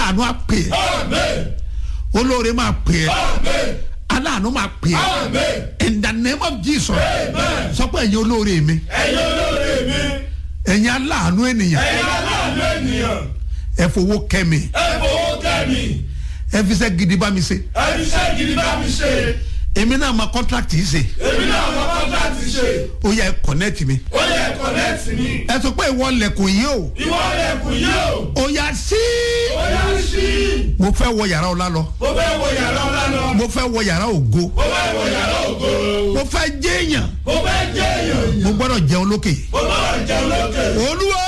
aláàánú á pè é Amen. olóore máa pè é Amen. aláàánú máa pè é Amen. in the name of jesus Amen. sọ pé ẹ̀yin olóore mi Ẹ̀yin olóore mi. ẹ̀yin aláàánú ènìyàn Ẹ̀yin aláàánú ènìyàn. ẹ fowó kẹ́ mi Ẹ fowó kẹ́ mi. ẹ fi iṣẹ́ gidi bá mi ṣe Ẹ fi iṣẹ́ gidi bá mi ṣe. èmi náà máa contract yìí ṣe Èmi náà mọ kọ́ńtàtì ṣe. ó yẹ connect mi Ó yẹ kọ̀nẹ́tì mi. ẹ sọ pé ìwọ lẹ̀kùn yìí o Ìwọ lẹ̀kùn yìí o. ó yá sí Ó yá sí. mo fẹ́ wọ yàrá ọlá lọ Mo fẹ́ wọ yàrá ọlá lọ. mo fẹ́ wọ yàrá ògo Mo fẹ́ wọ yàrá ògo. mo fẹ́ jẹ́yàn Mo fẹ́ jẹ́ èèyàn. mo gbọ́dọ̀ jẹun lókè Mo bá jẹun lókè. olúwa